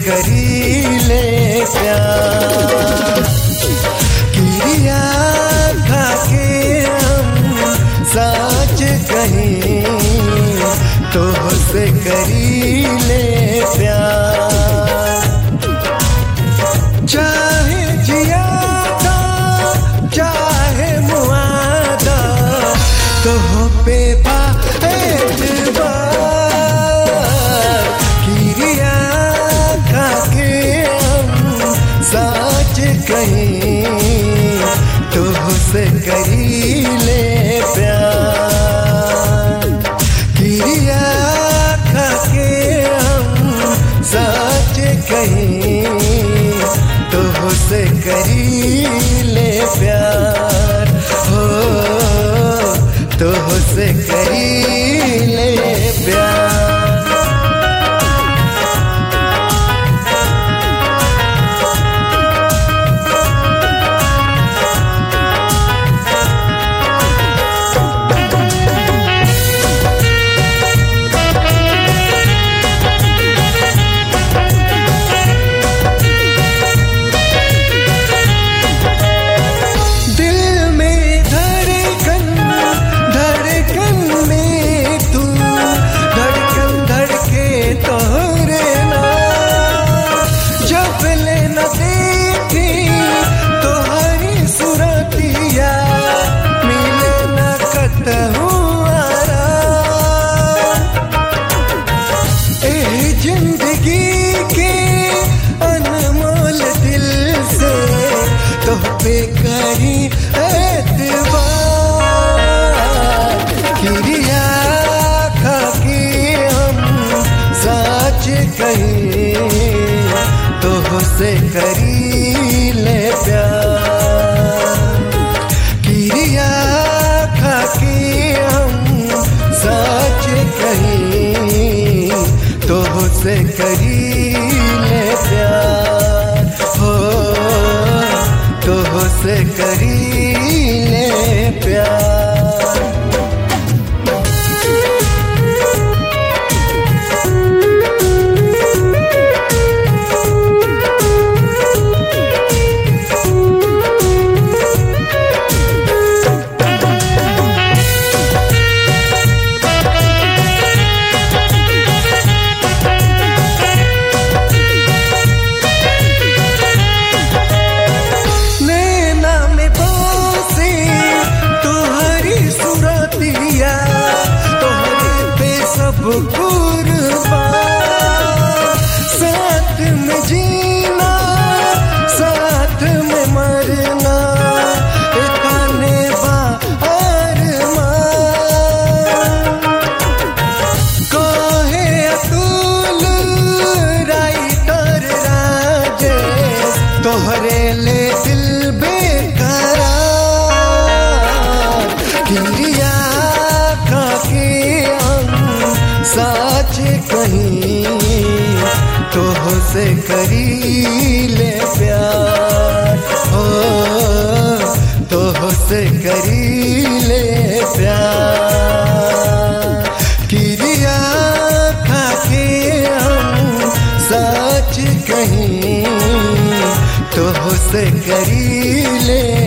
करी ले प्यार किरिया खा के हम साच कहीं तो से करी ले प्यार चाहे जियादा चाहे मुआदा तो पे बा एतबार किरिया खा के हम साच कहीं तो से करी ले प्यार किरिया खा के हम साच कहीं तो से करी ले प्यार हो तो से करी ले प्यार दिल में धड़कन धड़कन में तू धड़कन धड़के तोरे ना जब ले न देखी तोहरी सुरतिया मिले न कतहु ए जिंदगी के अनमोल दिल से तो पे करी एतबार किरिया खा के हम साच कहीं तो से करी ले प्यार किरिया खा के हम साच कहीं तो से करी ले प्यार हो तो से करी ले प्यार नैना में बसे तुम्हारी सूरतिया तुम्हारे पे सब कुर्बान साथ में जीना साथ में मरना इतने बा अरमान कहे अतुल राइटर राजेश तोहरे ले दिल बेकरार किरिया खा के हम साच कहीं तो से करी ले प्यार हो तो से करी ले प्यार किरिया खा के हम साच कहीं तो से करी ले